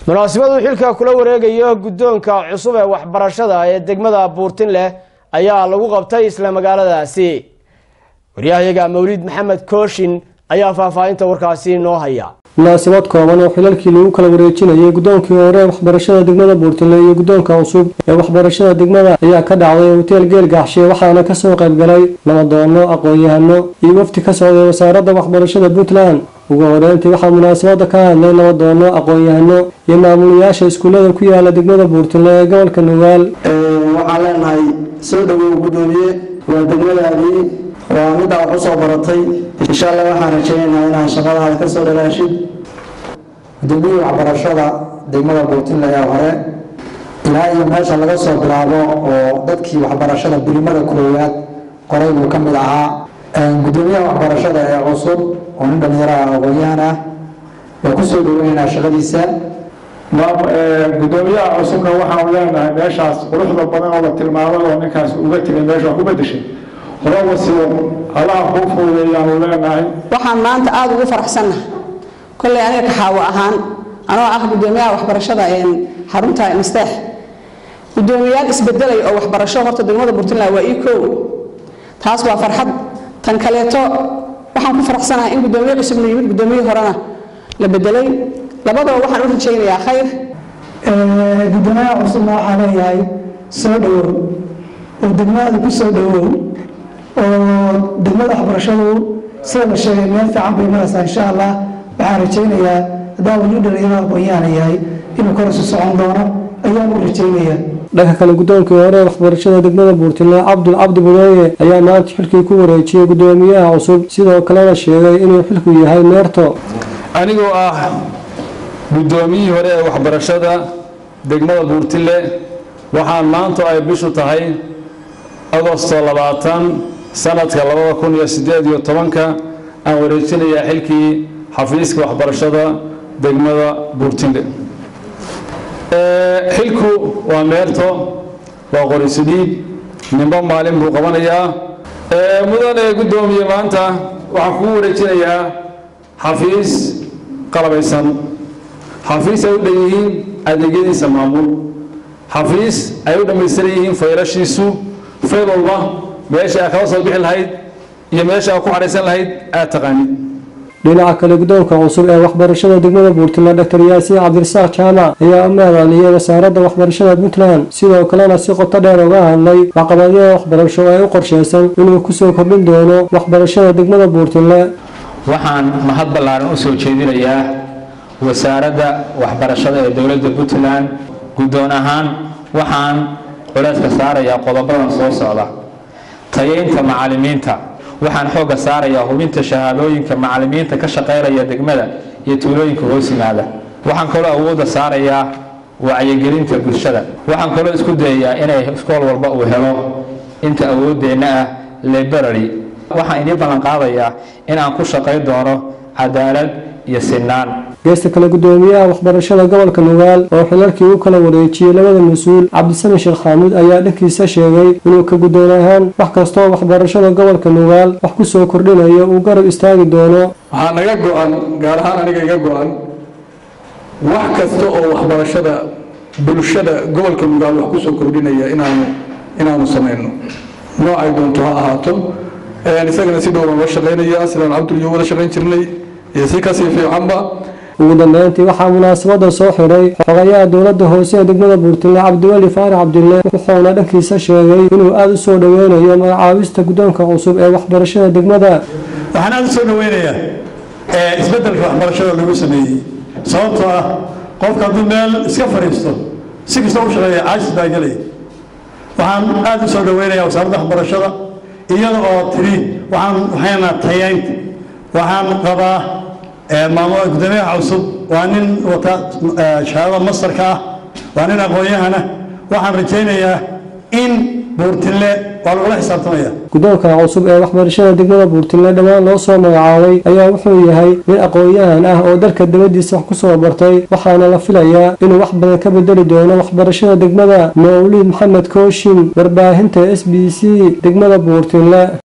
munaasabadu xilka kula wareegayo guddoonka cusub ee waxbarashada ee degmada buurtinleh ayaa lagu qabtay isla magaaladaasi waryahayaga mawlid maxamed kooshin ayaa faahfaahinta warkaasi noo haya munaasabad kooban oo xilalkii lagu kala wareejinayay guddoonkii hore ee waxbarashada degmada buurtinle iyo guddoonka cusub ee waxbarashada degmada ayaa ka dhacday hoteel geel gaaxshe waxaana kasoo qaybgalay nabadoono aqoon-yahano iyo wafdi ka socday wasaaradda waxbarashada puntland ugu horeyntii waxaa munaasabada ka hadlay nabadoono aqoon-yahano iyo maamulayaasha iskuullada ku yaala degmada buurtinle ee gobolka nugaal waxaan leenahay soo dhawow guddoomiye waa degmadaadii waa middaa wax usoo baratay insha allah waxaan rajaynaynaa inaad shaqadaada ka soo dhalaashid gudoomiyihii waxbarashada degmada buurtinle ee hore ilaa iyo meesha laga soo bilaabo oo dadkii waxbarashada birimada koowaad qoray buu ka mid ahaa gudoomiyaha waxbarashada ee cusub oo nin dhalinyaro ah aqoon-yahan ah waa kusoo dhaweynaynaa shaqadiisa gudoomiyaha cusubna waxaanu leenahay meeshaas quruxda badan oo la tilmaamay oo ninkaas uga tegay meesha waa ku bedeshay hore wasibo allaha kuu fuudeeyaanu leenahay waxaan maanta aada ugu faraxsannahay kolley aniga kaxaawo ahaan anoo ah gudoomiyaha waxbarashada xarunta masteex gudoomiyaal isbedelay oo waxbarasho horta degmada puntland waa ii kow taas waa farxad tan kaleeto waxaan ku faraxsanahay in gudoomiye cusubna yimid gudoomiyihii horena la bedelay labadaba waxaan u rajaynayaa khayr gudoomiyaha cusubna waxaa leeyahay soo dhawow oo degmadaada ku soo dhawow oo degmada waxbarashadu sida la sheegay meel fiican bay maraysaa insha allah waxaan rajaynayaa haddaa weli dhalinyaro aqoon-yahana yahay inuu korosu socon doono ayaan u rajaynayaa dhanka kale guddoonkii hore ee waxbarashada degmada buurtinle cabdul cabdi budooye ayaa maanta xilkii ku wareejiyey guddoomiyaha cusub sidoo kalena sheegay inuu xilku yahay meerto anigoo ah guddoomiyihii hore ee waxbarashada degmada buurtile waxaan maanta ay bishu tahay agosto labaatan sanadka labada kun iyo siddeed iyo tobanka aan wareejinayaa xilkii xafiiska waxbarashada degmada buurtile xilku waa meerto waa qorisudhiib nimbo maalin buu qabanayaa mudane guddoomiye maanta waxaan kugu wareejinayaa xafiis qalabaysan xafiis ay u dhan yihiin adeegyadiisa maamul xafiis ay u dhammaystiran yihiin fayrashiisu fayl walba meesha aad kala soo bixi lahayd iyo meesha aad ku xadhaysan lahayd aad taqaanid dhinaca kale guddoonka cusub ee waxbarashada degmada puntland dr yaasiin cabdirasaaq jaamac ayaa u mahadceliyey wasaaradda waxbarashada puntland sidoo kalena si qoto dheer uga hadlay caqabadyada waxbarasho ee u qorsheysan inuu kusoo kordhin doono waxbarashada degmada puntland waxaan mahad ballaaran u soo jeedinayaa wasaaradda waxbarashada ee dowladda puntland guddoon ahaan waxaan culayska saarayaa qodobadan soo socda tayeynta macallimiinta waxaan xoogga saarayaa hubinta shahaadooyinka macallimiinta ka shaqaynaya degmada iyo tuulooyinka hoos yimaada waxaan kaloo awoodda saarayaa wacyigelinta bulshada waxaan kaloo isku dayayaa inay iskool walba uu helo inta awooddeenna ah library waxaan idiin ballan qaadayaa in aan ku shaqayn doono cadaalad iyo sinaan geesta kale guddoomiyaha waxbarashada gobolka nugaal oo xilalkii u kala wareejiyey labada mas-uul cabdisami sheekh xaamuud ayaa dhankiisa sheegay inuu ka guddoon ahaan wax kastoo waxbarashada gobolka nugaal wax ku soo kordhinayo uu garab istaagi doono waxaa naga go-an gaar ahaan aniga iga go-an wax kasta oo waxbarashada bulshada gobolka nugaal wax kusoo kordhinaya inaanu inaanu samayno noocay doonto ha ahaato isagana si dhowran la shaqaynaya sidaan cabdul iyo wada shaqayn jirnay iyo si kasii fiicanba ugu dambeyntii waxaa munaasabada soo xiray xogayaha dowladda hoose ee degmada buurtinle cabdiweli faarax cabdille wuxuuna dhankiisa sheegay inuu aada u soo dhoweynayo magacaabista guddoonka cusub ee waxbarashada degmada waxaan aada u soo dhoweynayaa isbeddelka waxbarashada lagu sameeyey sababtoo ah qofka hadduu meel iska fadhiisto si kasta u shaqeeya caajis baa gelaya waxaan aada u soo dhoweynayaa wasaaradda waxbarashada iyada oo tiri waxaan waxayna tayeynta waxaan qabaa maamul gudoomiyaha cusub waa nin wata shahaadada mastarka ah waa nin aqoon-yahana waxaan rajaynayaa in buurtinle waa lagula xisaabtamaya guddoonka cusub ee waxbarashada degmada buurtinle dhammaan loo soo magacaabay ayaa wuxuu yahay nin aqoon-yahan ah oo dalka dabadiisa wax ku soo bartay waxaana la filayaa inuu wax badan ka bedeli doono waxbarashada degmada mawlid maxamed kooshin warbaahinta s b c degmada buurtinle